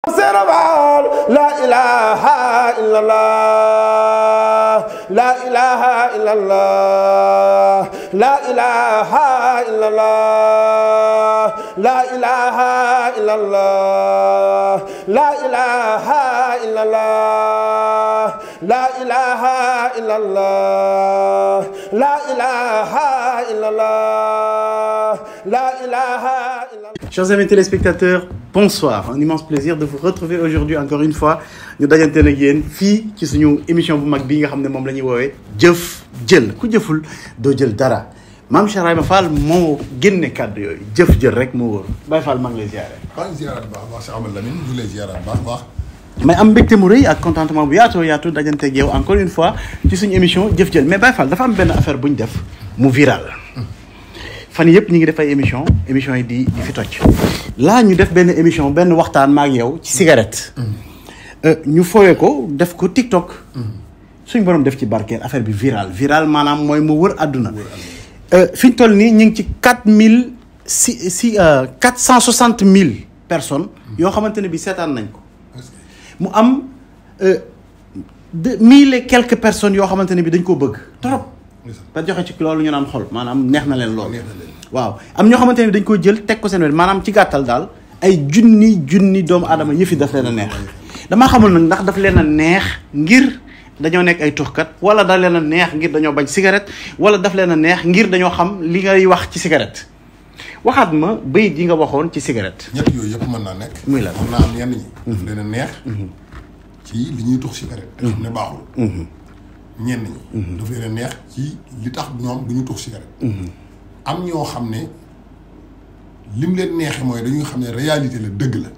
Sénégal la ilaha illallah la ilaha illallah la ilaha illallah la ilaha illallah la ilaha illallah la ilaha illallah la ilaha illallah la ilaha illallah Chers amis téléspectateurs, bonsoir. Un immense plaisir de vous retrouver aujourd'hui encore une fois ñu dajante nag yéen fii ci suñu émission bu mag bii nga xam ne moom la ñuy woowee jëf jël ku jëful doo jël dara maam Cheikh Ibrahima Fall moo génne kàddu yooyu jëf jël rek moo wóor Baye Fall maa ngi lay ziare. maa ngi ziaraat bu baax baax Cheikh Amadou Lamine ñu lay ziaraat baax baax mais am mbégte mu rëy ak contentement bu yaatoo yaatu dajante ak yow encore une fois ci suñu émission jëf jël mais Baye Fall dafa am benn affaire bu ñu def mu viral. fan yëpp ñu ngi def ay émission émission yi di di fi toj laa ñu def benn émission benn waxtaan ma ak yow ci cigarette ñu fooyee ko def ko TikTok suñ borom def ci barkeel affaire bi viral viral maanaam mooy mu wër àdduna fi ñu toll nii ñu ngi ci quatre mille si si quatre cent soixante mille personnes yoo xamante ne bi seetaan nañ ko mu am de mille et quelques personnes yoo xamante ne bi dañ koo bëgg trop ba joxe ci loolu ñu naan xol maanaam neex na leen loolu waaw am ñoo xamante ne dañ ko jël teg ko seen wet maanaam ci gàttal daal ay junni junni doomu aadama yëfi daf leen a neex damaa xamul nag ndax daf leen a neex ngir dañoo nekk ay tuxkat wala daf leen a neex ngir dañoo bañ cigarette wala daf leen a neex ngir dañoo xam li ngay wax ci cigarette waxaat ma bayit yi nga waxoon ci cigarette ñett yooyu yëpp mën naa nekk muy lan mën naa am ñenn ñi daf leen a neex ci li ñuy tux cigarette te xam ne baaxul ñenn ñi daf leen a neex ci li tax ñoom du ñu tux cigarette am ñoo xam ne lim leen neexee mooy dañuy xam ne réalité la dëgg la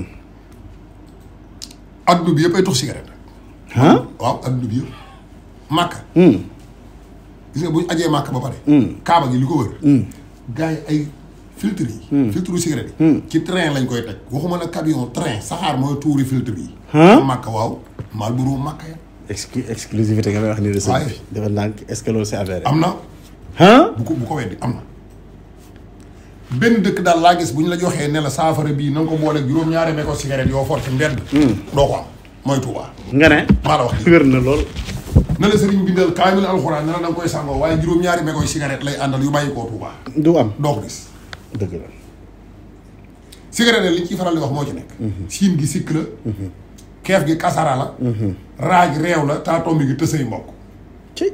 adduna bi yëpp ay tux cigarette ah waaw adduna bi yëpp màkka gis nga bu ñu ajee màkk ba pare kaaba gi li ko wër gars yi ay filtre yi filtre cigarette yi ci train lañ koy teg waxuma nag camion train saxaar mooy tuuri filtre yi màkk waaw Marlboro màkk ya exclu exclusivité nga may wax ni de waaye bi dafa ndànk est-ce que loolu c'est avéré am na ah bu ko bu ko weddi am na benn dëkk daal laa gis bu ñu la joxee ne la saafara bii na nga ko booleeg juróom-ñaari meko cigarette yoo for ci mbedd doo ko am mooy Tuubaa nga ne maa la wax lii wér na lool na la sëriñ bindal kaamil alxuraan ne la da nga koy sàngoo waaye juróom-ñaari mekoy cigarette lay àndal yu bàyyi koo Tuubaa du am doo ko gis dëgg la cigarette li ñu ciy faral di wax moo ci nekk siin gi sikk la keef gi kasara la raaj réew la taatombi gi tësay mbokk ci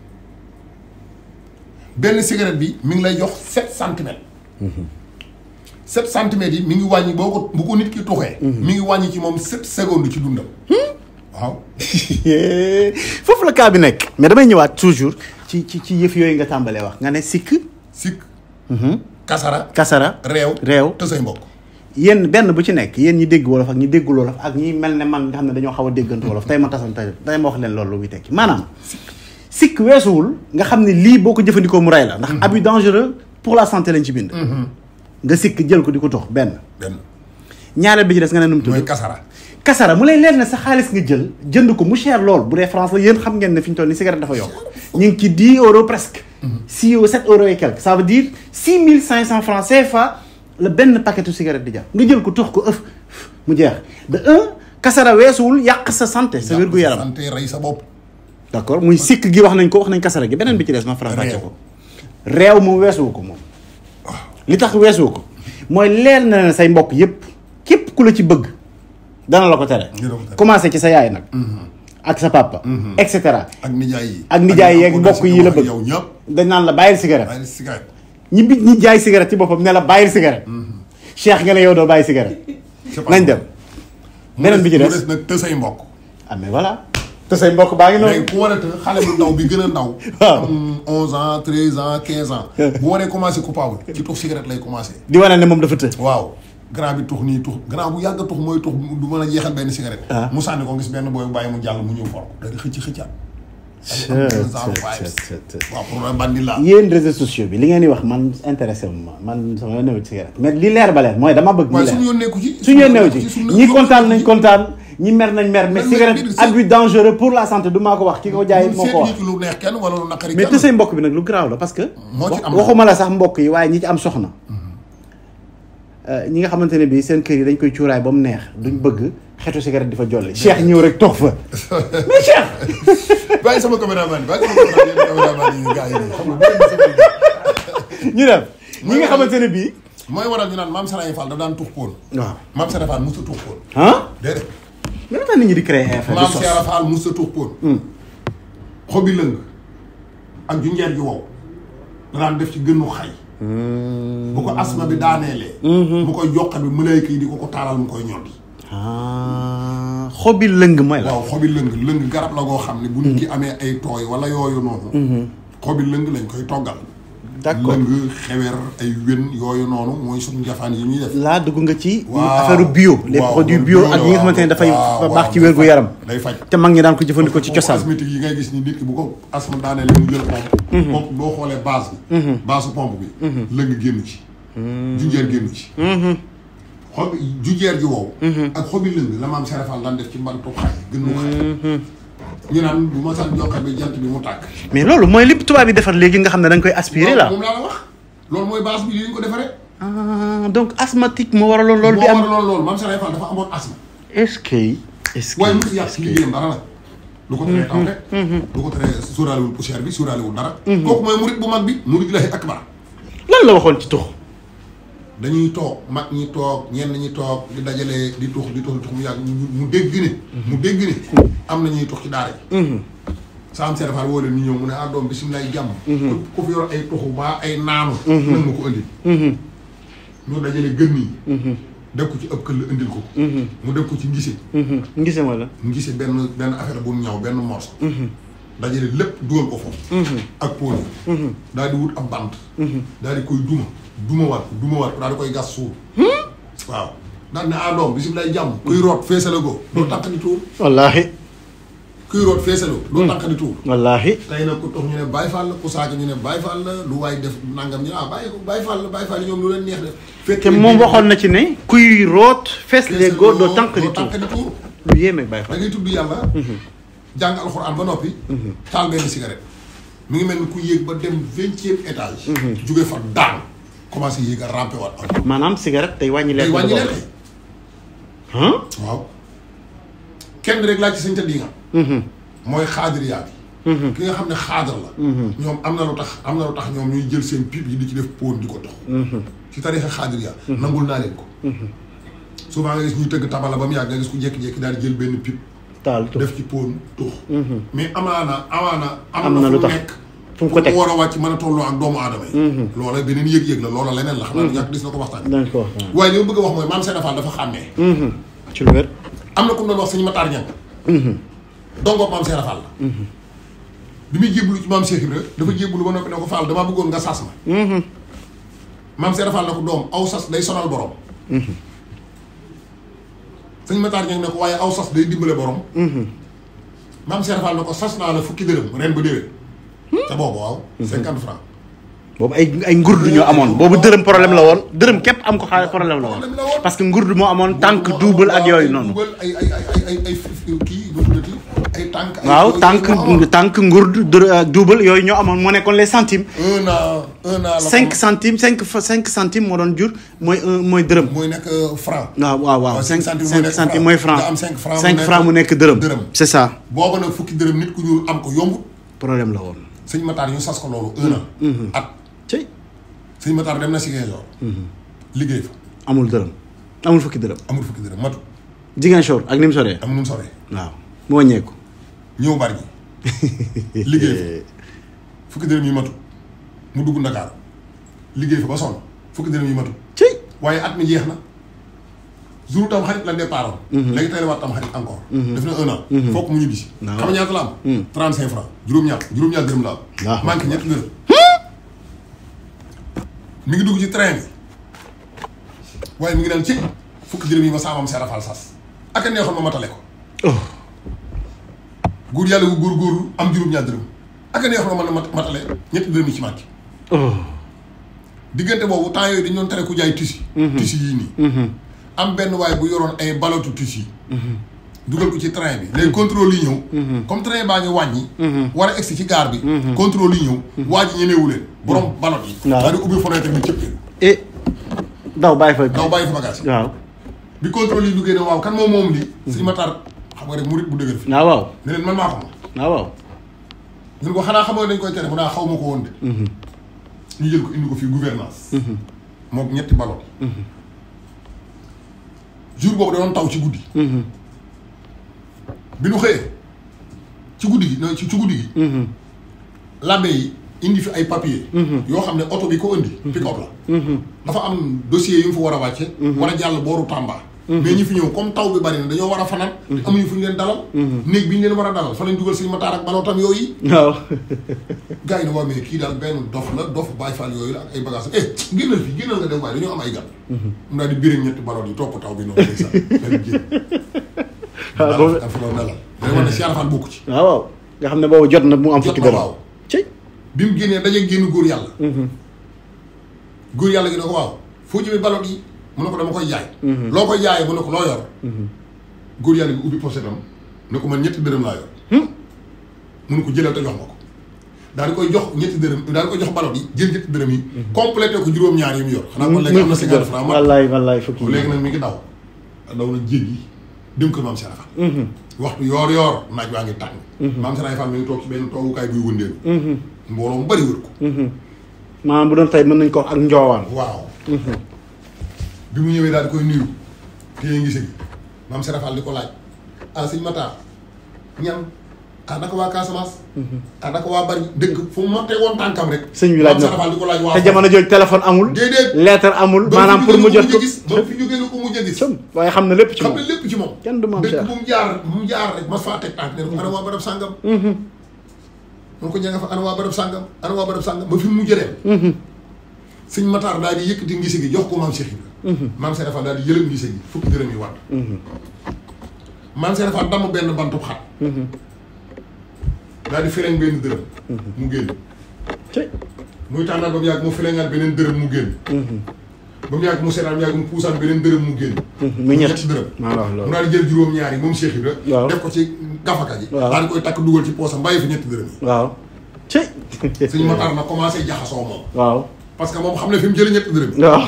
benn cigarette bi mi ngi lay jox sept centimètres sept centimètres yi mi ngi wàññi boo ko bu ko nit ki tuxee mi ngi wàññi ci moom sept secondes ci dundam waaw foofu la cas bi nekk mais damay ñëwaat toujours ci ci ci yëf yooyu nga tàmbalee wax nga ne sikk sikk kasara kasara réew réew tësay mbokk yéen benn bu ci nekk yéen ñi dégg wolof ak ñi déggul wolof ak ñi mel ne man nga xam ne dañoo xaw a déggantu wolof tey ma tasal tey tey ma wax leen loolu lu muy tekki maanaam sikk weesuwul nga xam ne lii boo ko jëfandikoo mu rey la ndax abus dangereux pour la santé lañ ci bind nga sikk jël ko di ko tox benn benn ñaareel bi ci des nga ne nu mu tudd mooy kasara kasara mu lay leer ne sa xaalis nga jël jënd ko mu cher lool bu dee France la yéen xam ngeen ne fi ñu toll ni cigarette dafa yokk ñu ngi ci 10 euros presque 6 euros 7 euros et quelque ça veut dire 6500 francs CFA la benn paquetu cigarette di jar nga jël ko tox ko ëf mu jeex de un kasara weesuwul yàq sa santé sa wér gu yaram santé rey sa bopp d'accord muy sikk gi wax nañ ko wax nañ kasara gi beneen bi ci des ma faram fàcce ko réew moom weesuwu ko moom li tax weesuwu ko mooy leer na ne say mbokk yépp képp ku la ci bëgg dana la ko tere Dina ko tere. commencé ci sa yaay nag ak sa papa et cetera ak nijaay yi ak nijaay yeeg ñi mbokk yi la bëgg yow ñëpp dañ naan la bàyyil cigarette bàyyi cigarette ñi bi ñi jaay cigarette ci boppam ne la bàyyil cigarette cheikh nga ne yow doo bàyyi cigarette c'est pas nañ dem beneen bi ci mu des des nag tësay mbokk ah mais voilà te say mbokk baa ngi noonu léegi ku war a të xale bu ndaw bi gën a ndaw Waaw. am onze ans treize ans quinze ans bu waree commencé coupable ci tux cigarette lay commencé di wane ne moom dafa të waaw grand bi tux nii tux grand bu yàgg a tux mooy tux du mën a jeexal benn cigarette Ah. mu sànni ko gis benn booy bu bàyyi mu jàll mu ñëw for ko da di xëcc xëccaat ay am deux ans vibes waaw pour un bandi la yéen réseaux sociaux bi li ngeen di wax man intéressé wu ma man sama yoon newu ci cigarette mais li leer ba leer mooy dama bëgg mu waaye leer suñu yoon nekku ci suñu yoon newu ci suñu ñi yoon kontaan nekku nañ ci. kontaan ñi mer nañ mer mais Mais cigarette mais- abus dangereux pour la santé du maa ko wax ki ko jaay moo ko wax seetuñu ci lu neex kenn wala lu naqari mais kenn te say mbokk bi nag lu garaaw la parce que Moo ci am waxuma la sax mbokk yi waaye ñi ci am soxna euh, ñi nga xamante ne bii seen kër yi dañ koy cuuraay ba mu neex duñ bëgg xetu cigarette di fa jolli Cheikh ñëw rek toog fa mais Cheikh bàyyi sama caméraman yi bàyyi sama caméraman yi gars yi nii xam nga bu leen di sama ñu dem ñi nga xamante ne bii mooy waral ñu naan maam Saraye Fall daf daan tux poon waaw maam Saraye Fall mosut a tux poon ah déedéet mais lu tax nit ñi di créer ay affaire maam di sos Saraye Fall mosut a tux poon xobi lëng ak junjeer ji wow da daan def ci gënnu xay bu ko asma bi daaneelee mu koy joxe bi mëlayka yi di ko ko taalal mu koy ñoddi ah xobi lëng mooy la waaw xobi lëng lëng garab la goo xam ne bu nit ki amee ay tooy wala yooyu noonu xobi lëng lañ koy toggal d'accord lëng xewer ay wén yooyu noonu mooy suñu njafaan yi ñuy def laa dugg nga ci waaw affaire bio les waaw, produits bio bio la, ak yi nga xamante ne dafay waaw, baax ci waaw, wér gu yaram day faj te mag ñi daan ko jëfandikoo ci cosaan asthmatique yi ngay gis ni nit ki bu ko asthme daanee li mu jël pompe pompe boo xoolee base bi base pompe bi lëng génn ci junjeer génn ci xob junjeer ji wow ak xobi lëng la maam serafal daan def ci mbantu xay gën mu xay ñu naan bu ma san joxe bi jant bi mu tàkk mais loolu mooy li tubaab yi defar léegi nga xam ne da nga koy aspirer la moom laa la wax loolu mooy base bi li ñu ko defaree ah donc asthmatique moo waraloon loolu di moo am waraloon loolu maam serafal dafa amoon asthme est-ce que est-ce que waaye musu yàq ci liggéeyam dara nag lu ko teree taw rek lu ko teree sóoraalewul poussière bi sóoraalewul dara kooku mooy murit bu mag bi murit lahi akbar lan la waxoon ci tux dañuy toog mag ñi toog ñenn ñi toog di dajale di tux di tux di tux mu yàgg mu mu dégg ne mu dégg ne am na ñuy tux ci daara yi saam serafal woo leen ñu ñëw mu ne ah doom bisimilah jàmm ku fi yor ay tuxu baa ay naanu nag ma ko indi ñu dajale gën yi def ko ci ëpp këll indil ko mu def ko ci ngise ngise ma la ngise benn benn affaire bu ñaw benn morceau dajale lépp dugal ko foofu ak poone daal di wut ab bant daal di koy duma duma waat ko duma waat ko daal di koy gas suul waaw daal ne ah doom bisimilah jàmm kuy root feesale ko doo tànq di tuur wallaahi kuy root feesale ko doo tànq di tuur wallaahi tey nag ku tox ñu ne Baye Fall la ku saaka ñu ne Baye Fall la lu waay def nangam ñu ne ah bàyyi ko Baye Fall la Baye Fall yi ñoom lu leen neex def fekk te moom waxoon na ci ne kuy root fees les góor doo tànk di doo tuur tànq di tuur lu yéeme Baye da Fall ngay tudd yàlla jàng alxuraan ba noppi taal benn cigarette mi ngi mel ni ku yéeg ba dem vingtième étage jóge fa daan commencé yéeg a rampe waat ak maanaam cigarette tey wàññi day leen wàññi leen kay ah waaw kenn rek laaj ci sañ ta di nga mooy xaadiriyaa bi ki nga xam ne xaadar la ñoom am na lu tax am na lu tax ñoom ñuy jël seen pipe yi di ci def póon di ko dox ci tarixa xaadiriyaa nangul naa leen ko souvent nga gis ñuy tëgg tabala ba mu yàgg nga gis ku jékki-jékki daal di jël benn pipe taal tux def ci póon tux mais amaana amaana Am am na na lu fu mu tax. nekk fu mu ko teg war a wàcc mën a tolloo ak doomu aadama yi loola beneen yëg-yëg la loola leneen la xam naa ñàkk dis na ko waxtaan dañ ko wax waaye li ma bëgg a wax mooy maam Seydou Fall dafa xàmmee ci lu wér am na ku mu doon wax sëñ Matar Ñang dongoog maam Seydou Fall la bi muy jébbalu ci maam Cheikh Ibra dafa jébbalu ba noppi ne ko Fall damaa bëggoon nga sas ma maam Seydou Fall ne ko doom aw sas day sonal borom sëñ Matar Ñang ne ko waaye aw sas day dimbale borom maam Seydou Fall ne ko sas naa la fukki dërëm ren ba déwén te boobu waaw cinquante francs boobu ay ay ngurdu ñoo amoon boobu dërëm problème la woon dërëm képp am ko xaalis problème la woon Problème la woon. parce que ngurdu moo amoon tànk double ak yooyu noonu duubal ay ay ay ay ay ay kii nu tuddati ay tànk ay waaw yooyu tànk moo amoon. tànk ngurdu dër ak double yooyu ñoo amoon moo nekkoon les centimes un an un an la cinq ko- centimes cinq fa cinq centimes moo doon jur mooy un mooy dërëm mooy nekk euh, franc waaw waaw waaw waaw, cinq cinq cinq centimes centimes mooy mooy franc nga am cinq francs mu cinq nekk francs mu nekk dërëm dërëm. c'est ça booba nag fukki dërëm nit ku ñuul am ko yombut problème la woon sëñ Matar ñu sas ko loolu un an at cey sëñ Matar dem na si Ziguinchor liggéey fa amul dërëm amul fukki dërëm amul fukki dërëm matu Ziguinchor ak ni mu soree am nu mu soree waaw mu wàññeeku ñëw bari ñi liggéey fa fukki dërëm yi matu mu dugg Ndakaaru liggéey fa ba sonn fukki dërëm yi matu cey waaye at mi jeex na jour tam xarit la départ léegi tey la waat tam xarit encore def na un an fokk mu ñibbi si waaw. xam nga ñaata la am trente cinq francs juróom-ñaar juróom-ñaar dërëm la am waaw. manqué ñetti dërëm mi ngi dugg ci train bi waaye mi ngi naan ci fukki dërëm yi ma saamam serafal sas ak a neexoon ma matale ko oh góor yàlla gu góor góorlu am juróom-ñaar dërëm ak a neexoon ma mën a mat- matale ñetti dërëm yi ci manqué oh diggante boobu temps yooyu dañu doon tere ku jaay tissu tissu yii nii am benn waay bu yoroon ay balotu tissu yi dugal ko ci train bi léegi contrôle yi ñëw comme train baa ngi wàññi war a egsi ci gaar bi contrôle yi ñëw waa ji ñemewu leen borom balot yi Waaw. daal di ubbi fenêtre bi cëppee et daw bàyyi fa daw bàyyi fa bagage yi waaw bi contrôle yi duggee ne waaw kan moom moom lii sëñ Matar xam nga rek murit bu dëgër fi waaw waaw ne leen man maa ko moom waaw waaw ñu ne ko xanaa xamoo dañ koy tere mu naa xaw ma ko woon de ñu jël ko indi ko fii gouvernance mook ñetti ballon jour boobu da doon taw ci guddi bi nu xëyee ci guddi gi non ci ci guddi gi labbe yi indi fi ay papier yoo xam ne oto bi ko indi pick-up la dafa am dossier yu mu fa war a wàcce war a jàll booru Tamba mais ñi fi ñëw comme taw bi bari na dañoo war a fanaan te amuñu fu ñu leen dalal néeg bi ñu leen war a dalal fa lañ dugal sëñ Matar ak balootam yooyu waaw gars yi ne waa mais kii daal benn dof la dof Baay Faal yooyu la ak ay bagages eh génnal fii génnal nga dem waaye dañoo am ay gan mu daal di biir ñetti baloot yi topp taw bi noonu ndeysaan daal di génn waaw boobu dafa doon nelal day wax ne Cheikh Rafal bokku ci waaw waaw nga xam ne boobu jot na mu am jot fukki na dërëm waaw ci bi mu génnee daje génn góor yàlla góor yàlla gi ne ko waaw foo jëmee baloot yi mu ne ko dama koy jaay loo koy jaayee mu ne ko loo yor góor yàlla gi ubbi pochetam ne ko man ñetti dërëm laa yor mu ne ko jëlal te jox ma ko daal di koy jox ñetti dërëm daal di koy jox baloot yi jël ñetti dërëm yi complété ko juróom-ñaar yi mu yor xanaa kon léegi am na cinquante francs mat wallaay wallaay fukki léegi nag mi ngi daw daw na jéggi dem kër maam Serap Fall. waxtu yoor yoor naaj waa ngi tàng. maam Serap Fall mi ngi toog ci benn toogukaay buy wëndeelu. mbooloo mu bari wër ko. maanaam bu doon tey mën nañ ko wax ak njoowaan waaw. bi mu ñëwee daal di koy nuyu téye ngi sëgi maam Serap Fall di ko laaj ah sëñ Matar ñan ah naka waa Casamance. ah naka waa bari dëkk fu mu ma tegoon tànkam rek. sëñ bi laaj maam na Serap Fall di ko laaj waa te jamono jooju téléphone amul déedéet. lettre amul maanaam pour mu jot ko gis ba mu fi jógee la ko mujj a gis. sëm waaye xam na lépp ci xam moom ne lépp ci moom. kenn du maam dëkk Cheikh bu mu jaar bu mu jaar rek mas faa teg tànk ne ko ana waa barab sàngam. mun ko ña nga fa ana waa barab sàngam ana waa barab sàngam ba fi mu mujj dem. sëñ Matar daal di yëkkati ngise gi jox ko maam Cheikh Ibra. maam Cheikh Fall daal di yëlëm ngise gi fukki dërëm yi watt. maam Cheikh Fall damm benn bantub xat. daal di fereñ benn dërëm. mu génn. ci muy tànnal ba mu yàgg mu fereñaat beneen dërëm mu génn. ba mu yàgg mu seetaan ba mu yàgg mu puusaan beneen dërëm mu génn. muy ñett ñetti dërëm. maa la wax mu loolu daal di jël juróom-ñaar yi moom Cheikh Ibra Waaw. def ko ci gafaka ji. Waaw. daal di koy takk dugal ci poosam bàyyi fi ñetti dërëm yi. waaw ci suñu Matar na commencé jaxasoo moom. waaw parce que moom xam ne fi mu jëlee ñetti dërëm yi. waaw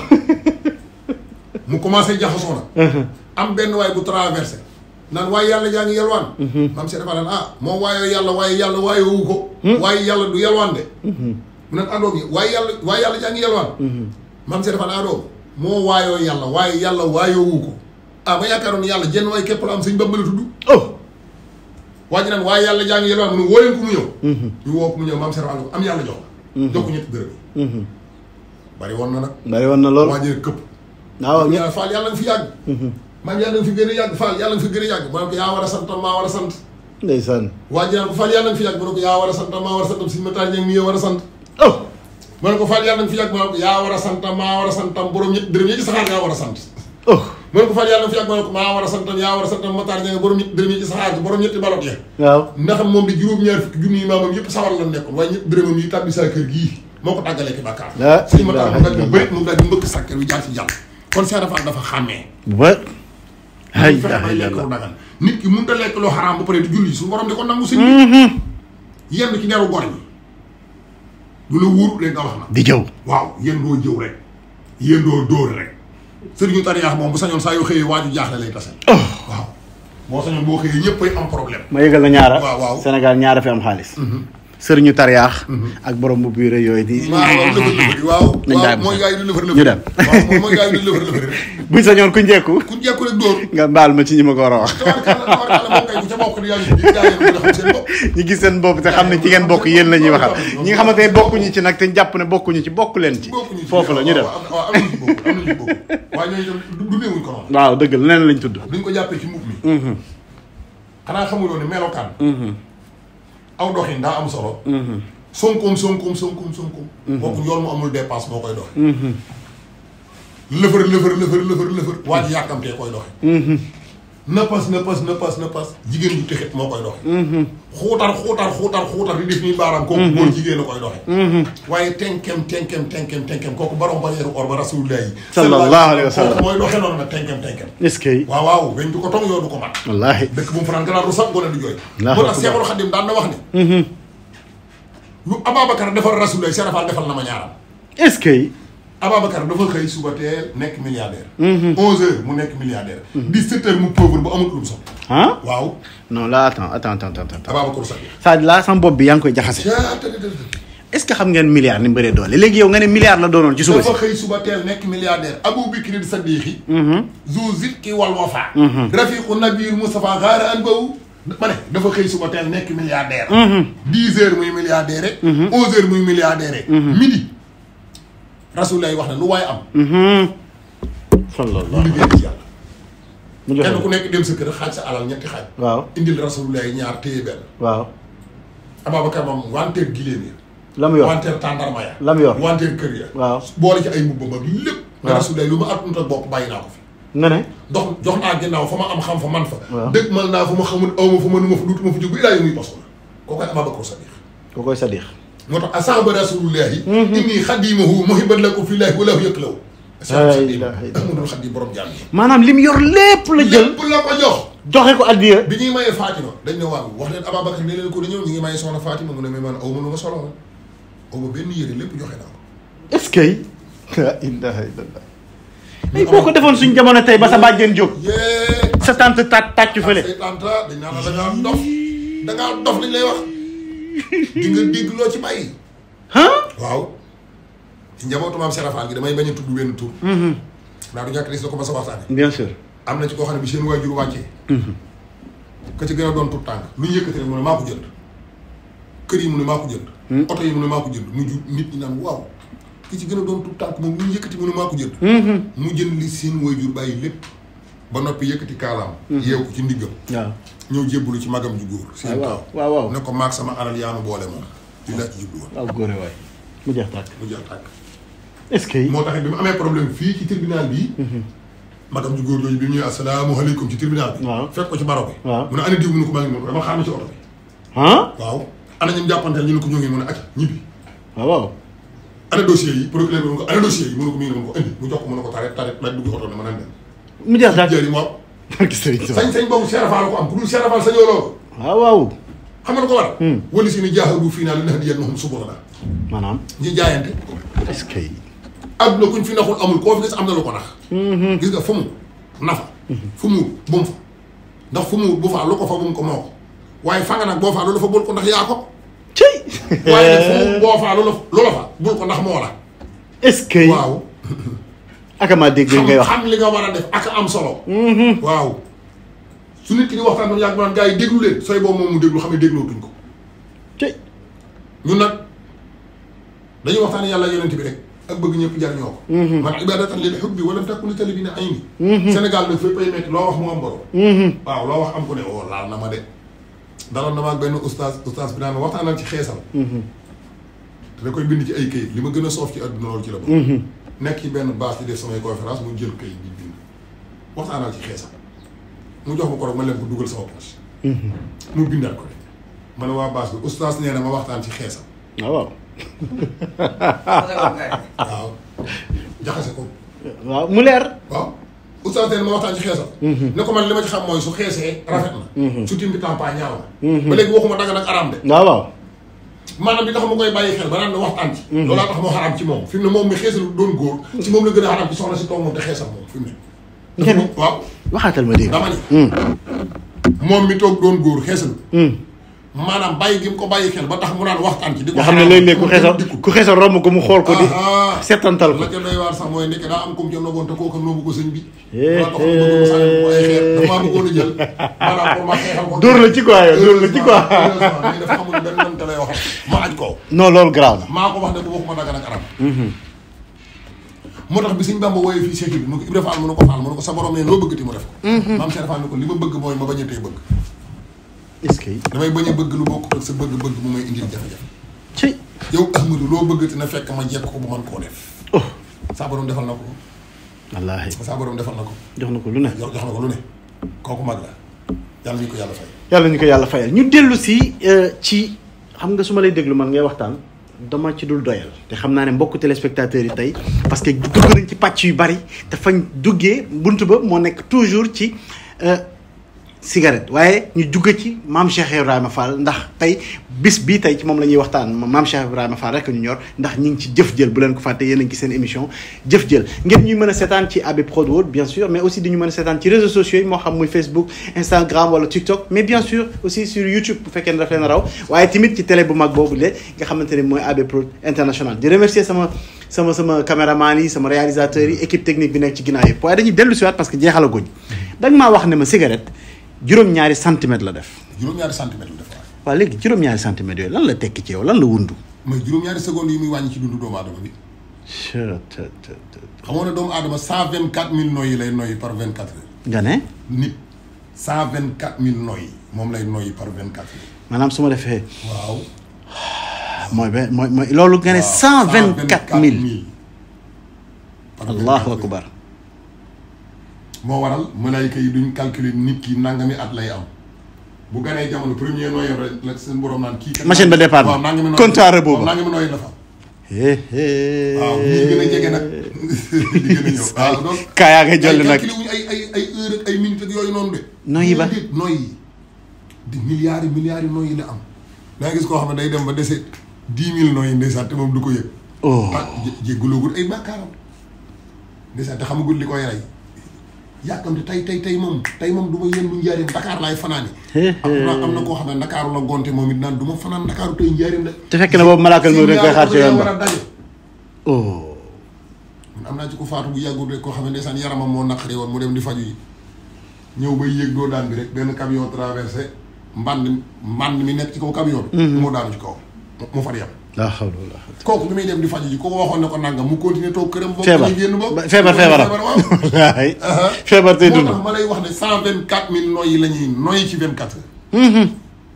mu commencé jaxasoo nag. am benn waay bu traversé. naan waaye yàlla yaa ngi yalwaan. maam Cheikh Fall ah moom waayoo yàlla waaye yàlla waayewu ko. waaye yàlla du yalwaan de. mu ne àndoom yi waaye yàlla waaye yàlla yaa ngi yalwaan. maam Cheikh Fall àndoom moo waayoo yàlla waaye yàlla waayewu ko. ah ma yaakaaroon ne yàlla jenn waay képp la am sëñ Bamba la tudd. oh waa ji naan waaye yàlla jaa ngi yelwaan mu ne woo leen ko mu ñëw ñu woo ko mu ñëw maam Serap Fall ko am yàlla jox la jox ko ñetti dërëm yi bari woon na nag bari woon na lool waa ji ne këpp waaw ñett yàlla Fall yàlla nga fi yàgg maam yàlla nga fi gën a yàgg Fall yàlla nga fi gën a yàgg mu ne ko yaa war a santam maa war a sant ndeysaan waa ji naan ko Fall yàlla nga fi yàgg mu ne ko yaa war a santam maa war a santam suñu mataar ñeeg mi war a sant oh mu ne ko Fall yàlla nga fi yàgg mu ne ko yaa war a santam maa war a santam borom ñetti dërëm yi ci saxaar ngaa war a sant oh mu ne ko Fall yàlla nga fi yàgg mu ne ko maa war a santam yaa war a santam mataar ñeeg borom ñetti dërëm yi ci saxaar borom ñetti balot ya waaw ndax moom di juróom-ñaar fukki junni yi maamam yëpp sawar la nekkoon waaye ñëpp dërëmam yi tàbbi saa kër gii moo ko tàggalee ki bàkkaar La sëñ ma tax mu daal di ilaha bëri mu daal di mbëkk sàkkar wi jaar ci jàll kon Cheikh Rafal dafa xàmmee bu ba ay mu fexe bay lekk lu yàlla dagan nit ki mënut a lekk loo xaraam ba pare di julli su borom di ko nangu sëñ bi yenn ci neeru gor yi du la wóor rek nga wax na di jëw waaw yéen doo jëw rek yéen doo dóor rek sëriñu tariyaax moom bu sañoon saa yoo xëyee waaju jaaxle lay tase waaw boo sañoon boo xëyee ñëpp ay am problème ma yëgal la ñaara waaw, waaw. Sénégal ñaara fi am xaalis sëriñu tariyaax ak borom bu biire yooyu di waaw waaw lëfër lëfër waaw Nañ waaw daal mooy gars yi di lëfër lëfër ñu dem. waaw moom mooy gars yi di lëfër lëfër rek buñ sañoon ku njekku ku jekku rek dóor nga baal ma ci ñi ma ko war a wax tawarkalla tawarkalla moom kay bu ca bokk di yaa ngi di gaa yi ko xam seen bopp ñi gis seen bopp te xam ne ci ngeen bokk yéen la ñuy waxal ñi nga xamante ne bokkuñu ci nag te jàpp ne bokkuñu ci bokk leen ci bokkuñu ci foofu la ñu dem waaw waaw am nañu ci bokk am nañu ci bokk waaye ñooñu itam du néewuñ ko noonu waaw dëgg la leneen lañ tudd duñ ko jàppee ci mbubb mi xanaa xamuloo ne melokaan aw doxin daa am solo sonkoom sonkoom sonkoom sonkoom bokku yoon mu amul dépasse moo koy doxe lëfër lëfër lëfër lëfër lëfër waa ji yàkkamtee koy doxe nëppas nëppas nëppas nëppas jigéen ju texit moo koy doxe xuutar xuutar xuutar xuutar di def nii baaraam kooku góor jigéen a koy doxe waaye tenkem tenkem tenkem tenkem kooku barom bañeeru or ba rasulullah yi Sallallahu alayhi wa sallam. kooku mooy doxe noonu nag tenkem tenkem est-ce que waaw waaw weñ du ko tong yoo du ko mat wallaahi dëkk bu mu fanaan gannaaw du sax gone du jooy Allahu moo tax akbar. Seexul Xadim daan na wax ne lu Ababacar defal rasulullah Cheikh Rafal defal na ma ñaaram est-ce que Ababacar dafa xëy suba teel nekk milliardaire. 11h mu nekk milliardaire. 17h mu pauvre bu amul lu mu soxla. ah waaw non là attends attends attends attends Ababacar Sadikh. ça là sama bopp bi yaa ngi koy jaxase caa tëdd tëdd. est ce que xam ngeen milliard ni mu bëree doole léegi yow nga ne milliard la doonoon ci suba si dafa xëy suba teel nekk milliardaire Abou Bikri Sadikhi. zu zitki wal wafa. rafiqu nabiyul Mustafa xaara an bawu. ma ne dafa xëy suba teel nekk milliardaire. 10 heures muy milliardaire rek. 11 heures muy milliardaire rek. midi. rasulullah wax na lu waaye am. sallallahu lu liggéey ci yàlla. mu joxe kenn ku nekk dem sa kër xaaj sa alal ñetti xaaj. waaw indil rasulullah ñaar téye benn. waaw Ababacar moom wanteer gileem ya. la mu yor wanteer tàndarma ya. la mu yor wanteer kër ya. waaw boole ci ay mbubbam ak lépp. nga waaw rasulullah lu ma attunut ak bopp bàyyi naa ko fi. nga ne dox jox naa ginnaaw fa ma am xam fa man fa. waaw dëgg mal naa fa ma xamul aw ma fa ma nu ma fa duutuma fa jóg ba ilaa yu muy poso la. kooku ay Ababacar Sadiq. ko koy sadix moo tax asahaba rasulullahi. inni xadimahu muhibban lakum fillahi wallahu yaklaw. La ilaha illallah. Ahmadul Xadim borom jaam yi. maanaam li mu yor lépp la jël lépp la ko jox. joxe ko addiya bi ñuy mayee Fatima dañ ne waaw wax leen Ababacar ne leen ko di ñëw ñu ngi mayee soxna Fatima mu ne mais man aw ma lu ma solo aw ma benn yére lépp joxe naa ko. est-ce que la ilaha illallah ay boo ko defoon suñ jamono tey ba sa bàjjen jóg yee. sa tante tàcc tàccu fële say tante dañ naan la da ngaa dof da ngaa dof liñ lay wax di nga dégg loo ci bàyyi. ah waaw ci njabootu maam Serafal gi damay bañ a tudd benn tur. ndax du ñàkk dis la ko ma sa waxtaane bien sûr am na ci koo xam ne bi seen waajur wàccee. ka ci gën a doon tur tànk lu ñu yëkkati rek mu ne maa ko jënd. kër yi mu ne maa ko jënd. oto yi mu ne maa ko jënd mu ju nit ñi naan waaw ki ci gën a doon tur tànk moom lu ñu yëkkati mu ne maa ko jënd. mu jënd li seen waajur bàyyi lépp. ba noppi yëkkati kaalaam. yeew ko ci ndiggam. waaw ñëw jébbalu ci magam ju góor. seen waaw taw waaw waaw ne ko maag sama alal yaanu boole moom. li laa ci jublu woon waaw góore waay mu jeex tàkk mu jeex tàkk. est-ce que moo tax bi mu amee problème fii ci tribunal bii. magam ju góor jooju bi mu ñëwee asalaamaaleykum ci tribunal bi. waaw fekk ko ci baro bi. waaw mu ne ana diw mu ne ko maa ngi mun ko dama xaar ma ci oto bi. ah waaw ana ñun jàppanteel ñu ne ko ñoo ngi mun a acca ñibbi. waaw waaw ana dossier yi procureur bi mu ne ko ana dossier yi mu ne ko mi ngi ne mun ko indi mu jox ko mu ne ko taret taret laaj dugg oto ne ma nan dem. mu jeex tàkk jëri moom barki sëriñ Tuubaa sañ-sañ boobu Cheikh Fall ko am ku dul Cheikh Fall sañoo loolu. waaw waaw xam nga lu ko war. wala si ni jaaxadu fii naa li nax di yéen moom suba la maanaam ñi jaayante. est-ce que adduna kuñ fi naxul amul koo fi gis am na lu ko nax. gis nga fu mu nafa. fu mu bu mu fa ndax fu mu bu fa lu ko fa bu mu ko moo ko waaye fa nga nag boo faa lu la fa bul ko ndax yaa ko. cëy waaye nag fu mu boo faa lu la lu la fa bul ko ndax moo la. est-ce que waaw akamaa dégg li xam ngay wax xam li nga war a def ak am solo. waaw su nit ki di waxtaan doon yàgg naan gars yi déglu leen sooy boobu moom mu déglu xam ne déglootuñ ko. cëy ñun nag dañuy waxtaan yàlla yonent bi rek ak bëgg ñëpp jariñoo ko. man ibadatan lil hubbi wala takku li talibina ayni. Sénégal nag fépp ay métti loo wax mu am borom. waaw loo wax am ko ne oh laal na ma de. daloon na ma ak benn oustaz oustaz bi naan ma waxtaanal ci xeesal. te da koy bind ci ay këyit li ma gën a soof ci àdduna loolu ci la bokk. nekk ci benn base di def samay conférence mu jël këyit bi bind. waxtaanal ci xeesal mu jox ma ko rek ma leen ko dugal sama poche. mu bindaat ko de ma ne waa base bi oustaz nee na ma waxtaan ci xeesal. waaw waaw waaw jaxase ko waaw mu leer waaw oustaz nee na ma waxtaan ci xeesal ne ko man li ma ci xam mooy su xeesee rafet na su timbi tampa ñaaw na ba léegi waxuma danga nag araam de waaw waaw maanaam li tax ma koy bàyyi xel ba naan ne waxtaan ci loolaa tax moo xaraam ci moom fi mu ne moom mi xeesal doon góor ci moom la gën a xaraam ci soxna si toog moom te xeesal moom fi mu ne dafa Ngeen- waaw waxaatal ma dégg dama ni moom mi toog doon góor xeesal maanaam bàyyi gi mu ko bàyyi xel ba tax mu naan waxtaan ci di ko nga xam ne xaraam léeg-léeg ku mu xeesal dikku. ku xeesal romb ko mu xool ko di Ah, ah. settantal ko la ca doy waar sax mooy nekk daa am comme ca noboon te kooka noobu ko sëñ bi Eh, maa tax ma bëgg ma sànni ko ay xeer dafa maa bëggoon a jël maanaam pour ma xeexal ko dóor la ci quoi yow dóor la ci quoi heureusement mais dafa xamul benn nan te lay waxal ma aj ko non loolu garaaw na maa ko wax ne bu waxuma daga nag arab moo tax bi sëñ Bamba wooyee fii Cheikh bi mu ko Ibra Fall mu ne ko Fall mu ne ko sa borom ne loo bëggati mu def ko maam Cheikh Fall ne ko li ma bëgg mooy ma bañ a tey bëgg est-ce que damay bañ a bëgg lu bokk ak sa bëgg-bëgg bu may indil jafe-jafe ci yow Ahmadou loo bëggati na fekk ma jekk ko bu man koo def oh saa borom defal na ko wallaahi saa borom defal na ko jox na ko lu ne jox jox na ko lu ne kooku mag la yàlla ñu ko yàlla fay. yàlla ñu ko yàlla fayal ñu dellu si euh, ci xam nga su ma lay déglu man ngay waxtaan dama ci dul doyal te xam naa ne mbokku téléspectateurs yi tey parce que dugg nañ ci pàcc yu bari te fañ duggee bunt ba moo nekk toujours ci euh, cigarette waaye ñu jugg ci maam Cheikh Ibrahima Fall ndax tey bis bii tey ci moom la ñuy waxtaan maam Cheikh Ibrahima Fall rek ñu ñor ndax ñi ngi ci jëf jël bu leen ko fàtte yéen a ngi ci seen émission jëf jël ngeen ñuy mën a seetaan ci AB Prod World bien sûr mais aussi di ñu mën a seetaan ci réseaux sociaux yi moo xam muy Facebook Instagram wala TikTok mais bien sûr aussi sur YouTube bu fekkee ne daf leen raw waaye tamit ci télé bu mag boobu le nga xamante ne mooy AB Prod International di remercier sama sama sama caméraman yi sama réalisateur yi équipe technique bi nekk ci ginnaaw yëpp waaye dañuy dellu si waat parce que jeexalaguñ da nga maa wax ne ma cigarette juróom-ñaari centimètres la def juróom-ñaari centimètres la def waaye. waaw léegi juróom-ñaari centimètres yooyu lan la tekki ci yow lan la wundu mooy juróom-ñaari secondes yi muy wàññi ci dundu doomu aadama bi. xamoon ne doomu aadama cent vingt quatre mille noyyi lay noyyi par vingt quatre heures. nga ne nit cent vingt quatre mille noyyi moom lay noyyi par vingt quatre heures. maanaam su ma defee waaw. mooy benn mooy mooy loolu nga ne cent vingt quatre mille par allahu akbar moo waral malaayka yi duñ calculer nit ki nangami at lay am bu ganee jamono premier noyyi rek la seen borom naan kii. kat Machine ba départ na. waaw nangami noyyi Compte à rebours ba. waaw nangami noyyi la fa. hé hé waaw ñii gën a jege nag di gën a ñëw waaw donc. kaa yaa ngay jolli nag calculé wuñ ay ay ay heure ak ay minutes ak yooyu noonu de. Noyyi ba. déedéet noyyi di milliards yi milliards yi noyyi la am. da nga gis koo xam ne day dem ba dese dix mille noyyi ndeysaan te moom du ko yëg. oh ah jé jéggulóogul ay bàkkaaram ndeysaan te xamagul li koy rey yàkkamte tey tey tey moom tey moom du ma yendu njaarim Dakar laay fanaani am na am na koo xam ne Ndakaaru la gonte moom it naan du ma fanaan Ndakaaru tey njaarim de te fekk na boobu malaakal moo dañ koy xaar ci yoon war a ba daje oh man am naa ci ko faatu bu yàggul rek koo xam ne ndeysaan yaramam moo naqari woon mu dem di faju yi ñëw bay yéeg doo daan bi rek benn camion traversé mbànd mbànd mi nekk ci kaw camion bi moo daanu ci kaw mu far yam laa xawla wala quwwata kooku bi muy dem di faju ji kooku waxoon ne ko nangam mu continuer toog këram bokk feebar ñu génn bokk feebar feebaram waaw wallaay feebar tey moo dund tax ma lay wax ne cent vingt quatre mille noyyi la ñuy noyyi ci vingt quatre heures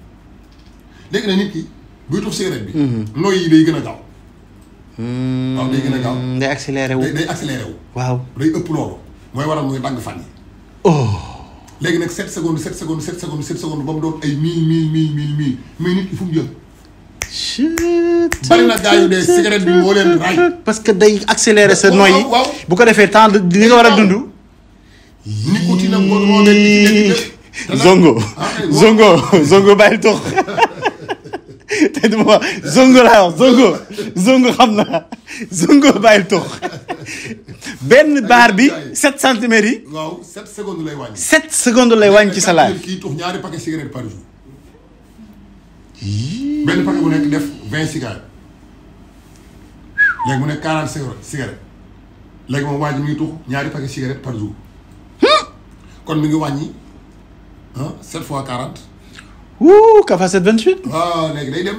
léegi nag nit ki buy tux cigarette bi noyyi yi day gën a gaaw waaw day gën a gaaw day accéléré wu day day accéléré wu waaw day ëpp loolu mooy waral muy dagg fan yi oh léegi nag sept secondes sept secondes sept secondes sept secondes ba mu doon ay mille mille mille mille mille mais nit ki fu mu jëm bari na gaa yu dee cigarette bi moo leen ray parce que day accéléré sa Waaw, noyyi waaw. bu ko defee temps de li nga war a dund nicotine am moo moo nekk ci nekk lépp te nag- zongo ah, kay, moo- zongo zongo bàyyil tox te duma wax zongo laa wax zongo zongo xam naa zongo bàyyil tox benn baar bi sept centimètres yi waaw sept secondes lay wàññi sept secondes lay wàññi ci sa live kii tux ñaari paquet cigarette par jour benn paquet bu nekk def vingt cigarettes léegi mu nekk quarante cigarettes cigarettes léegi moom waa ji mi ngi tux ñaari paquet cigarette par jour kon mi ngi wàññi ah sept fois quarante wuu Kafa 728 waaw léegi day dem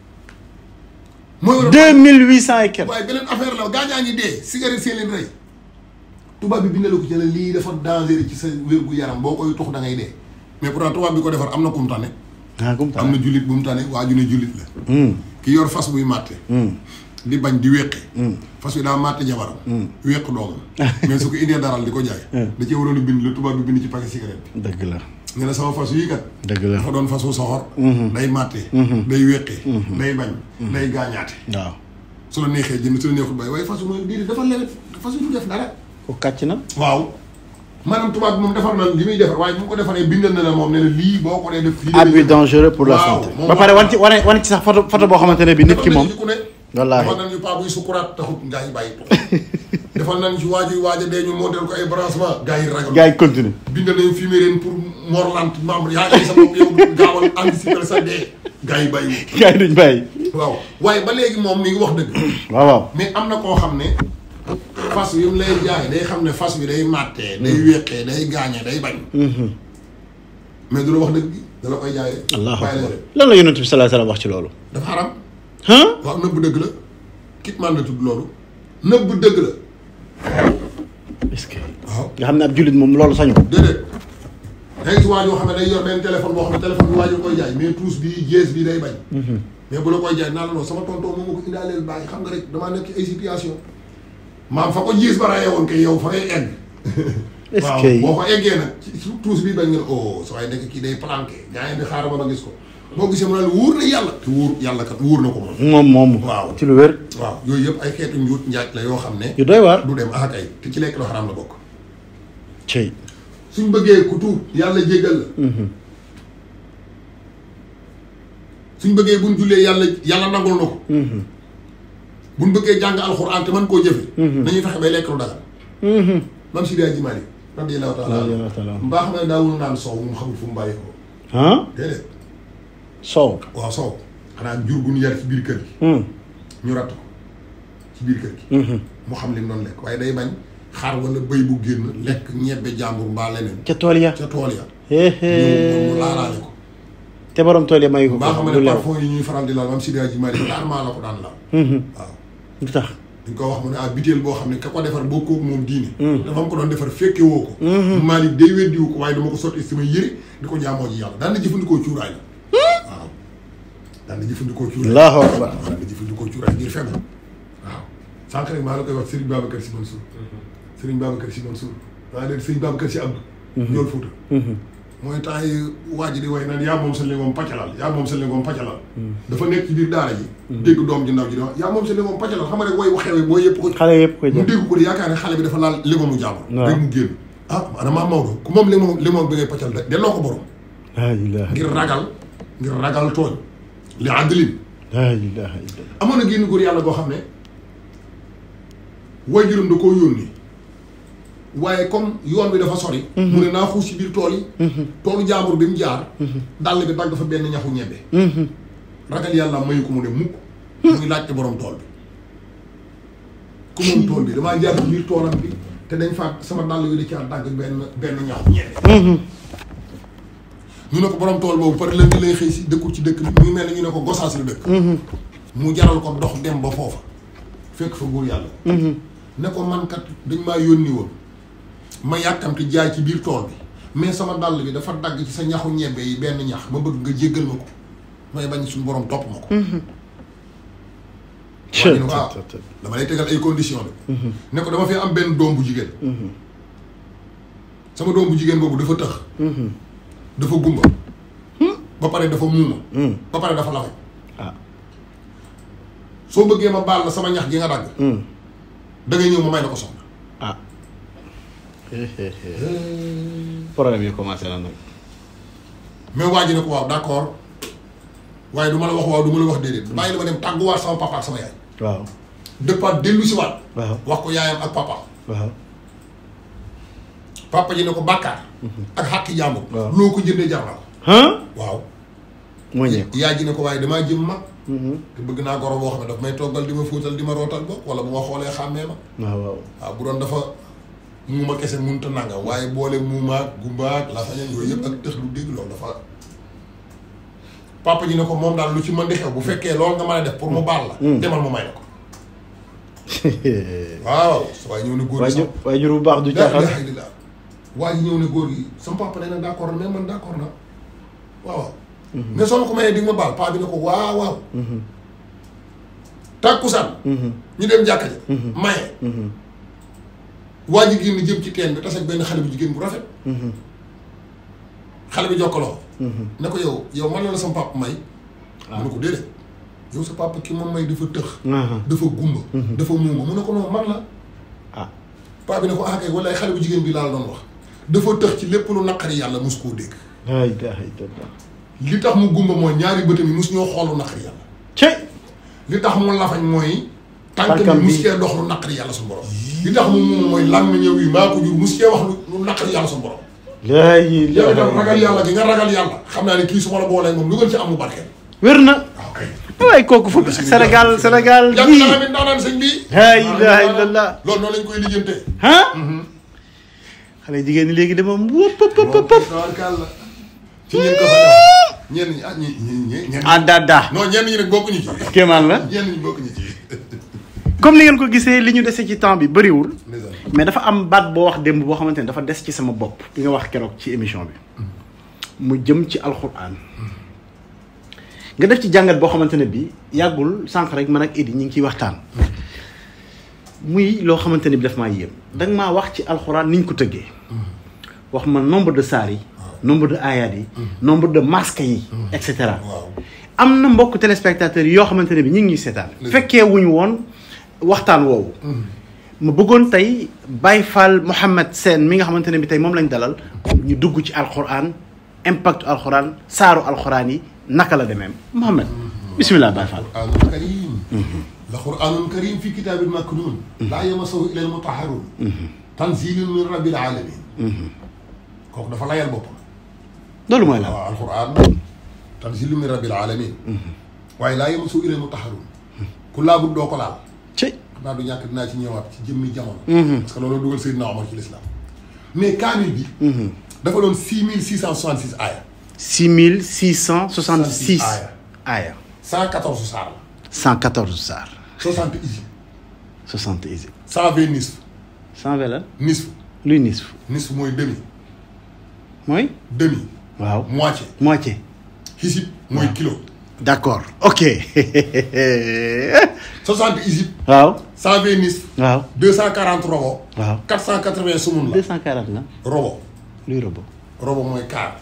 mooy war a deux mille huit cent et quelques waaye beneen affaire la gaañaa ngi dee cigarette seen leen rey tubaab bi bindale ko ci ne lii dafa danger ci sa wér gu yaram boo koy tux da ngay dee mais pourtant tubaab bi ko defar am na ku mu tane ah comme am na jullit bu mu tane waa ju ne jullit la ki yor fas buy màtte di bañ di wéqe fas wi daa màtte jabaram wéq doomam mais su ko indee daral di ko jaay da cee waroon a bind la tubaab bi bind ci paquet cigarette bi dëgg la nga ne sama fas yii kat dëgg la dafa doon fasu soxor day màtte day wéqe day bañ day gaañaate waaw su la neexee jënd su la neexul bay waaye fasu mooy diiri dafa lewet fasu du def dara ko kàcc na waaw maanaam tubaab bi moom defar na li muy defar waaye bu mu ko defaree bindal na la moom ne la lii boo ko dee def lii abus dangereux pour la Waaw, santé moom ba pare moo- wan ci wane wane ci sax photo photo boo xamante ne bi nit ki moom ku ne wallaahi. defal nañu paa buy sukuraat taxut gaa yi bàyyi tux defal nañ ci waaju waaja dee ñu montel ko ay branchement gaa yi ragal gars yi continue bindal nañu fumier leen pour morlant membre yaa ngi sa bopp yow gaawal anticiper sa dee gaa yi bàyyi gars yi duñ bàyyi waaw waaye ba léegi moom mi ngi wax dëgg waaw waaw mais am na koo xam ne fas wi mu lay jaay day xam ne fas wi day màttee day wéqee day gaañee day bañ mais du la wax dëgg gi da la koy jaayee allahu bàyyi la akbar rek lan la yonent bi sallallahu alayhi wasallam wax ci loolu dafa xaram ah waaw nëbb dëgg la kit man la tudd loolu nëbb dëgg la est-ce que waaw nga xam ne ab jullit moom loolu sañu déedéet day gis waa joo xam ne day yor benn téléphone boo xam ne téléphone bi waa ji koy jaay mais tous bi jees bi day bañ mais bu la koy jaay naa la non sama tonton moom ma ko indaaleel bàyyi xam nga rek damaa nekk ci ay situation maam fa ko jiis ba rayee woon kay yow fa ngay egg est-ce waaw que boo ko eggee nag ci su tuus bi bañ nga ne oh sa waaye nekk kii day planqué gaa yi di xaaral ba ma gis ko boo gisee mu ne la wóor na yàlla te wóor yàlla kat wóor na ko moom moom moom waaw. ci lu wér waaw yooyu yëpp ay xeetu njuut njaaj la yoo xam ne yu doy waar du dem ah kay te ci lekk lu xaraam la bokk cey suñ bëggee ku tuub yàlla jéggal la suñ bëggee buñ jullee yàlla yàlla nangul na ko buñ bëggee jàng alxuraan te mën koo jëfe nañuy fexe bay lekk lu dagal mam si daa jimaali radiyallahu taala Radiyallahu taala anhu. mbaa xam ne daawul naan soow mu xamul fu mu bàyyi ko ah déedéet soow waaw soow xanaa jur gu ñu yar ci biir kër gi ñu ratt ko ci biir kër gi mu xam li mu doon lekk waaye day bañ xar wala bëy bu génn lekk ñebbe jàmbur mbaa leneen ca tool ya ca tool ya Héhé. ñu mu laalaale ko te borom tool ya mayu ko mbaa xam du ne lew parfum yi ñuy faral di laal mam si daa jimaali rarement la ko daan laal waaw lu tax dañ ko wax mu ne ah biteel boo xam ne ka ko defar boo kooku moom diine dafa am ko doon defar fekke woo ko Malick day weddiwu ko waaye dama ko sotti sama yëre di ko jaamoo ji yàlla daan na jëfandikoo cuuraay la waaw daan na jëfandikoo cuuraay allahu akbar waaw daan na jëfandikoo cuuraay ngir fegu waaw sànq rek maa la koy wax Serigne Babacar Sy Mansour Serigne Babacar Sy Mansour maa leen Serigne Babacar Sy Abdou ñool Fuuta mooy temps yi waa ji di way naan yaa moom sa lingoom pàccalal yaa moom sa lingoom pàccalal dafa nekk ci biir daara ji dégg doom ji ndaw ji di wax yaa moom sa lingoom pàccalal xam nga rek way waxewe boo yëpp ko xale yëpp koy mu jël dégg ko di yaakaar ne xale bi dafa laal limomu jàmbur waaw. rek mu génn ah maanaam maa Maodo ku moom limoom limoom bi ngay pàccal de delloo ko borom laa ilaha ngir ragal ngir ragal tooñ li àndalin laa ilaha illallah amoon na génn góor yàlla goo xam ne waajuram da koo yónni waaye comme yoon bi dafa sori mu ne naa xuus ci biir tool yi toolu jaambur bi mu jaar dàll bi dagg fa benn ñaxu ñebbe ragal yàlla mayu ko mu ne mukk muy laajte borom tool bi ku moom tool bi damaa jaar ci biir toolam bi te dañ fa sama dàll wi da caa dagg benn benn ñaxu ñebbe ñu ne ko borom tool boobu par lëndi lay xëy si dëkkul ci dëkk bi mu ngi mel ne ñu ne ko gosaas la dëkk mu jaral ko dox dem ba foofa fekk fa góor yàlla ne ko man kat dañ maa yónni woon ma yàkkamti jaay ci biir tool bi mais sama dàll bi dafa dagg ci sa ñaxu ñebbe yi benn ñax ma bëgg nga jéggal ma ko may bañ suñu borom topp ma ko waaye ñu ne ko ah dama lay tegal ay conditions de ne ko dama fi am benn doom bu jigéen sama doom bu jigéen boobu dafa tëx dafa gumba ba pare dafa muuma ba pare dafa lafañ ah soo bëggee ma baal la sama ñax gi nga dagg da ngay ñëw ma may la ko soxna ah problème yi commencé na nag mais waa ji ne ko waaw d'accord waaye du ma la wax waaw du ma la wax déedéet bàyyi la ma dem tàgguwaat sama papa ak sama yaay waaw dëppaat dellu si waat waaw wax ko yaayam ak papa waaw papa ji ne ko bàkkaar ak xàqi jàmbur Waaw. loo ko jëndee jar na ko ah waaw moo ñeeku yaay ji ne ko waaye damaa jëm mag te bëgg naa goro boo xam ne daf may toggal di ma fóotal di ma rootal bokk wala bu ma xoolee xàmmee ma waaw waaw waaw bu doon dafa muuma kese munta nanga waaye boole muumaak gumbaak la fañan yooyu yëpp ak tëx lu dégg loolu dafa papa ji ne ko moom daal lu ci mën di xew bu fekkee loolu nga mën a def pour mu baal la demal mu may la ko waaw sa waaye ñëw ne góor gi waajur sax waajur bu baax du laa caaxaan ilaaha illallaah waa ji ñëw ne góor gi sama papa nee na d'accord na mais man d'accord na waaw waaw mais soo ma ko mayee di nga ma baal paa bi ne ko waaw waaw tàkkusaan ñu dem jàkka ji maye waa ji génn jëm ci teen bi tase ak benn xale bu jigéen bu rafet xale bi jokkaloo ne ko yow yow man la la sama papa may mu ne ko déedéet yow sa papa ki moom may dafa tëx dafa gumba dafa muuma mu ne ko noonu man la ah paa bi ne ko ah kay walaay xale bu jigéen bi laa la doon wax dafa tëx ci lépp lu naqari yàlla mus koo dégg laa ilaaha illallah li tax mu gumba mooy ñaari bëtam yi mus ñoo xool lu naqari yàlla cey li tax mu lafañ mooy tànk Tànkam bi mus bi. cee dox lu naqari yàlla suñu borom li tax mu muuma mooy làmmiñ ñëw yi maa ko jur mus cee wax lu lu naqari yàlla suñu borom laa yow itam ragal ilaaha yàlla gi nga ragal yàlla xam naa ne kii su ma la boolee moom lu gën ci am mu barkeel wér na waaw kay waaye kooku fu Sénégal Sénégal yàgg gii na tamit ndaanaan sëñ bi laa ilaaha illallah loolu noonu lañ koy lijjantee ah xale jigéen ñi léegi dama wëpp pëp pëp pëp tabarkàlla ci ñeen ko fa ñaaw ñenn ñi ah ñi ñi ñi ñenn ah dada non ñenn ñi nag bokkuñu ci kéemaan la ñenn ñi bokkuñu ci comme ni ngeen ko gisee li ñu dese ci temps bi bëriwul ndeysaan mais dafa am baat boo wax démb boo xamante ne dafa des ci sama bopp bi nga wax keroog ci émission bi mu jëm ci alxuraan nga def ci jàngat boo xamante ne bi yàggul sànq rek man ak Idi ñu ngi ciy waxtaan muy loo xamante ne bi daf maa yéem da nga maa wax ci alxuraan ni ñu ko tëggee wax ma nombre de saar yi nombre de ayat yi nombre de masques yi et cetera waaw am na mbokk téléspectateurs yi yoo xamante ne bi ñu ngi ñuy seetaan Dëgg. fekkee wuñu woon waxtaan woowu ma bëggoon tey Baye Fall Mouhamed Sène mi nga xamante ne bi tey moom lañ dalal ñu dugg ci alxuraan impact alxuraan saaru alxuraan yi naka la demee Mouhamed bisimilah Baye Fall. quraanun karim la quraanun karim fi kitaabin maknuun laa yamassahu illa al-mutahharuun tanziilun min rabbil aalamiin kooku dafa layal boppam loolu mooy la waaw alquran tanziilun min rabbil aalamiin waaye laa yamassahu illa al-mutahharuun ku laabut doo ko laal ci xam naa du ñàkk dinaa ci ñëwaat ci jëmmi jamono parce que loolu dugal Seydina Omar ci l'islam mais kaamil bi dafa doon six mille six cent soixante six aaya six mille six cent soixante six Aaya. aaya cent quatorze saar la cent quatorze saar soixante isib soixante isi cent vingt nisf cent vingt la nisf luy nisf nisf mooy demi mooy demi waaw moitié moitié xisib mooy kilo d'accord ok soixante isib waaw cent vingt nisf waaw deux cent quarante robo waaw quatre cent quatre vingt sumun deux la cent quarante la robo luy robo robo mooy quart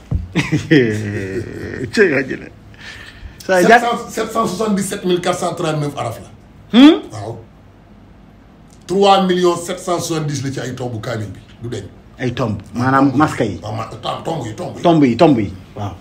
cey waa jële saa sept jàpp cent sept cent soixante dix sept mille quatre cent trente neuf araf la waaw trois millions sept cent soixante dix la ci ay tombu kaamil bi du deñ ay tomb maanaam maska yi waaw ma tom- tomb yi tomb yi tomb yi tomb yi waaw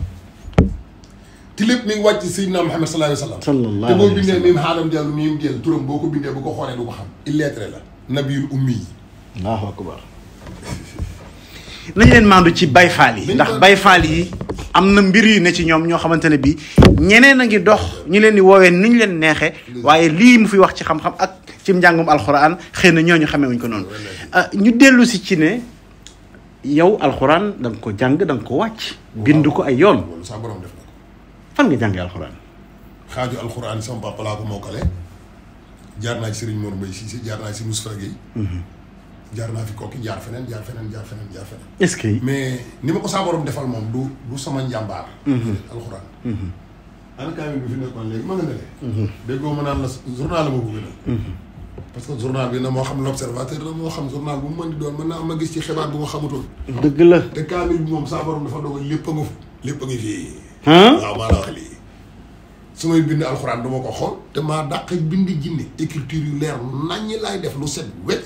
te lépp mi ngi wàcc Seydina Muhammad sallallahu alayhi wa sallam Sallallahu te boo alayhi wa bindee sallam. mim xaalam dellu mim dellu turam boo ko bindee bu ko xoolee du ko xam illettré la nabiyul ummi yi allahu akbar nañu leen maandu ci Baye Fall yi ndax Baye Fall yi am na mbir yu ne ci ñoom ñoo xamante ne bi ñeneen a ngi dox ñu leen di woowee ni ñu leen neexee waaye lii mu fi wax ci xam-xam ak ci njàngum alxuraan xëy na ñooñu xamee wuñ ko noonu ah ñu dellu si ci ne yow alxuraan da nga ko jàng da nga ko wàcc bind ko ay yoon loolu sax borom def na ko fan nga jàngee alxuraan xaaju alxuraan sama papa laa ko mokkale jaar naa ci Serigne Mor Mbaye Cissé jaar naa ci Moustapha Guèye jaar naa fi kooki jaar feneen jaar feneen jaar feneen jaar feneen est-ce que mais ni ma ko saa borom defal moom du du sama njàmbaar alxuraan ana kaamil bi fi nekkoon léegi ma nga ne déggoo ma naan la journal la ma ko gënal parce que journal bi na moo xam l'observateur la moo xam journal bu mu mën di doon mën naa am ma gis ci xibaar bu ma xamutoon dëgg la te kaamil bi moom saa borom dafa dogal lépp a nga fa lépp a ngi fii ah waaw maa la wax lii su may bind alxuraan du ma ko xool te maa dàq bind jinne écriture yu leer naññi laay def lu set wecc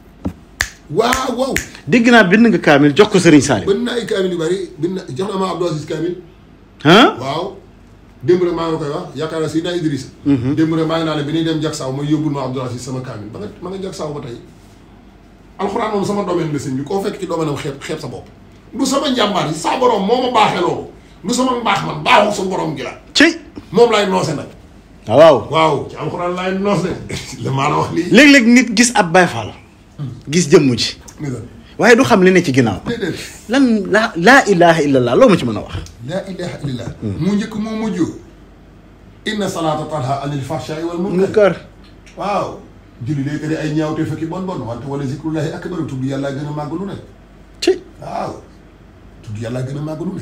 waaw waaw dégg naa bind nga kaamil jox ko Serigne Salim bind naa ay kaamil yu bari bind na jox na ma Abdou Aziz kaamil ah waaw démb rek maa ngi koy wax yaakaar naa si naa Idrissa démb rek maa ngi naa ne bi ñuy dem jak saw ma yóbbul ma Abdou Aziz sama kaamil ba nga ma nga jak saw ba tey alxuraan moom sama domaine la sëñ bi koo fekk ci domaine am xeeb xeeb sa bopp du sama njàmbaar yi saa borom moo ma baaxee loolu du sama mbaax man baaxul sa borom gi la ci moom laay noose nag waaw waaw ci alxuraan laay noos de la maa la wax lii léeg-léeg nit gis ab Baye Fall gis jëmm ci ni la waaye du xam li ne ci ginnaaw déedéet lan laa laa ilaha illallah loo ma ci mën a wax laa ilaha illallah mu njëkk moo mujj inna salaata tanha anil fahshaai wal munkar waaw julli day tere ay ñaawte fekki bon bon wante wala zikrullahi akbar tudd yàlla gën a màgg lu ne ci waaw tudd yàlla gën a màgg lu ne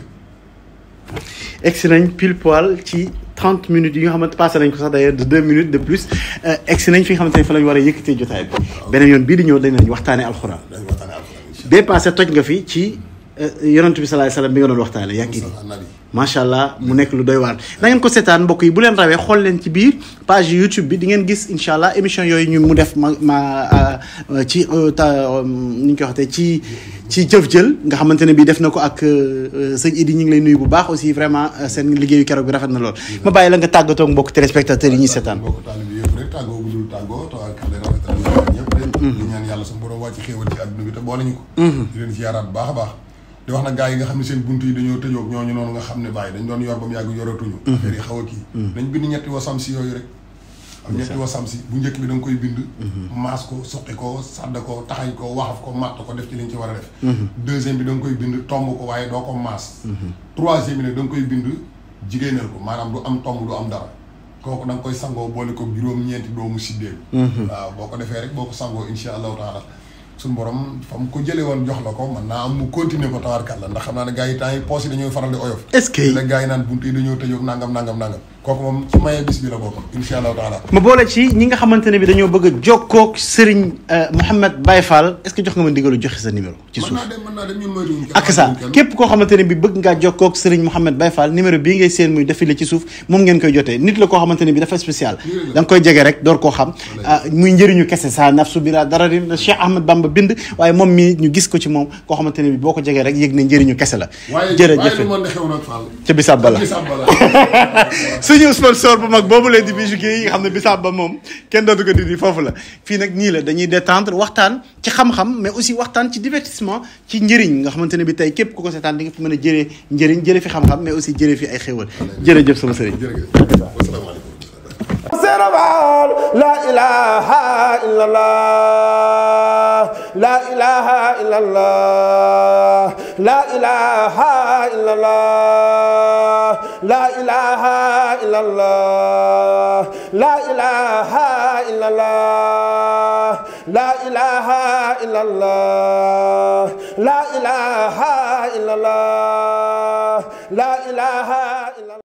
egsi nañ pile poil ci 30 minutes yi nga xamante passé nañ ko sax d'ailleurs de 2 minutes de plus egsi nañ fi nga xamante ne fa lañ war a yëkkatee jotaay bi beneen yoon bii di ñëw dañ nañ waxtaane alxuraan dañ waxtaane alxuraan incha dépassé toj nga fi ci yonent bi salaay salaam bi nga doon waxtaane yàgg allah Mustafa nabi macha allah mu nekk lu doy waar da ngeen ko seetaan mbokk yi bu leen rawee xool leen ci biir page YouTube bi di ngeen gis incha allah émission yooyu ñu mu def ma ma euh, ci euh, ta euh, ni ñu koy waxatee ci ci jëf jël nga xamante ne bii def na ko ak euh, sëñ Idi ñu ngi lay nuyu bu baax aussi vraiment euh, seen liggéeyu keroog bi rafet na lool ma bàyyi la nga tàggatoo ak mbokk téléspectateurs yi ñuy seetaan. mbokk taalibe bi yëpp rek tàggoo bu dul tàggoo tawakkal rafetal ñaan ñëpp rek di ñaan yàlla suñu borom wàcc xéewal ci àdduna bi te boole ñu ko di leen ziyaaraat bu baax a baax di wax nag gars yi nga xam ne seen bunt yi dañoo tëjoog ñooñu noonu nga xam ne bàyyi dañ doon yor ba mu yàgg yoratuñu affaire yi xaw a kii nañ bind ñetti wasam si yooyu rek am ñetti wasam si bu njëkk bi da nga koy bind maas ko suqi ko sàdd ko taxañ ko waxaf ko matt ko def ci liñ ci war a def deuxième bi da nga koy bind tomb ko waaye doo ko maas troisième bi nag da nga koy bind jigéenal ko maanaam du am tomb du am dara kooku da nga koy sangoo boole ko juróom-ñeenti doomu siddéem waaw boo ko defee rek boo ko sangoo insha allahu taala suñu borom fa mu ko jëlee woon jox la ko mën naa am mu continuer ko tawarkat la ndax xam naa ne gars yi temps yi poos yi dañooy faral di oyof est-ce que la gars yi naan buntu yi dañoo tëjoog nangam nangam nangam kooku moom ci maye bis bi la bokk insha allahu taala ma boole ci ñi nga xamante ne bi dañoo bëgg a jokkoog Serigne Mouhamed Baye Fall est-ce que jox nga ma ndigalu joxe sa numéro ci mën suuf naa dem mën naa dem ñun moytuwuñ kenn ak ça képp koo xamante ne bi bëgg ngaa jokkoog Serigne Mouhamed Baye Fall numéro bii ngay seen muy défilé ci suuf moom ngeen koy jotee nit la koo xamante ne bi dafa spécial da nga koy jege rek door koo xam ah muy njëriñu kese sa nafsu bira dara di Cheikh Ahmed Bamba bind waaye moom mii ñu gis ko ci moom koo xamante ne bi boo ko jegee rek yëg ne njëriñu kese la waaye jërëjëf waaye lu mën di xew nag Fall ca bisaab ba la bisaab ba la suñu sponsor bu mag boobu leen di bijou yi nga xam ne bisaab ba moom kenn dootu ko dindi foofu la fii nag nii la dañuy détendre waxtaan ci xam-xam mais aussi waxtaan ci divertissement ci njëriñ nga xamante ne bi tey képp ku ko seetaan di nga fi mën a jëree njëriñ jëre fi xam-xam mais aussi jëre fi ay xéwal jërëjëf sama sëriñ jërëjëf wasalaamaaleykum Sénégal la ilaha illallah la ilaha illallah la ilaha illallah la ilaha illallah la ilaha illallah la ilaha illallah la ilaha illallah la ilaha illallah